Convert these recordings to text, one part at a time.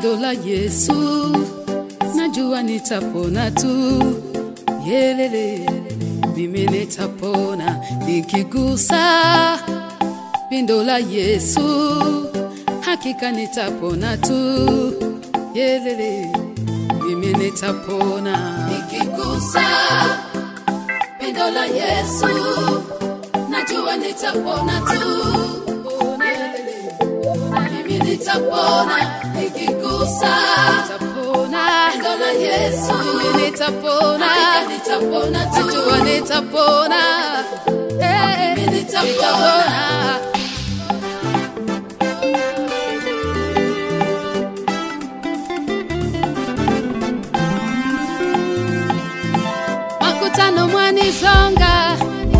Pindo la Yesu, najua nitapona tu. Yelele, mimi nitapona nikigusa pindo la Yesu, hakika nitapona tu. Yelele, mimi nitapona nikigusa pindo la Yesu, najua nitapona tu. Yelele, mimi nitapona nikigusa nitapona pindo la Yesu, mimi nitapona hakika nitapona tu. Najua nitapona Eh, mimi nitapona. makutano mwanisonga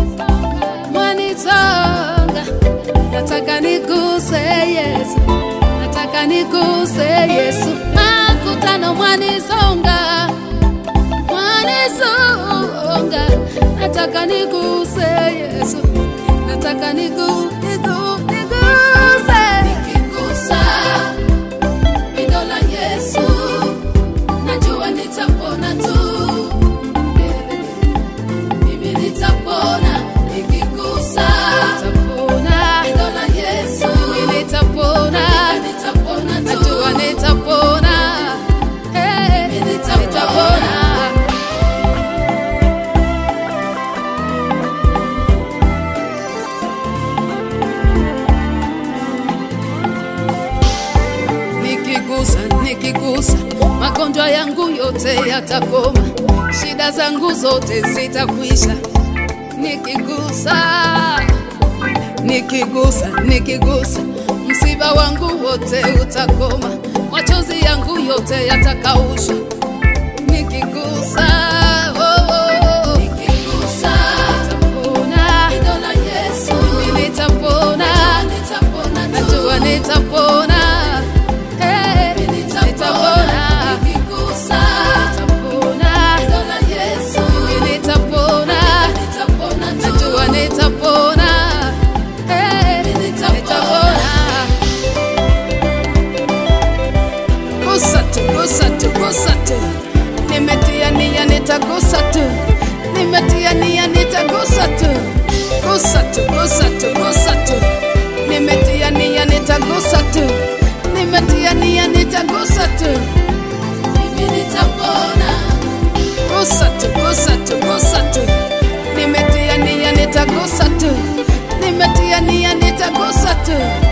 mwanisonga nataka niguse yesu nataka niguse yesu makutano mwanisonga mwanisonga nataka niguse yesu nataka nigu nigu niguse nikigusa pindo la yesu najua nitapona tu mimi nitapona nikigusa nitapona neno la Yesu mimi nitapona nitapona najua nitapona eh mimi nitapona nikigusa nikigusa magonjwa yangu yote yatakoma shida zangu zote zitakwisha nikigusa nikigusa nikigusa msiba wangu wote utakoma machozi yangu yote yatakaushwa nikigusa oh, oh, oh. nikigusa nitapona neno la Yesu mimi nitapona nitapona najua nitapona eh nitapona nikigusa nitapona neno la Yesu mimi nitapona nitapona najua nitapona eh nitapona gusa tu, gusa tu, gusa tu. Nimetia nia nitagusa tu, nimetia nia nitagusa tu, gusa tu, gusa tu, gusa tu. Nimetia nia nitagusa tu, nimetia nia nitagusa tu, mimi nitapona. Gusa tu, gusa tu, gusa tu. Nimetia nia nitagusa tu, nimetia nia nitagusa tu.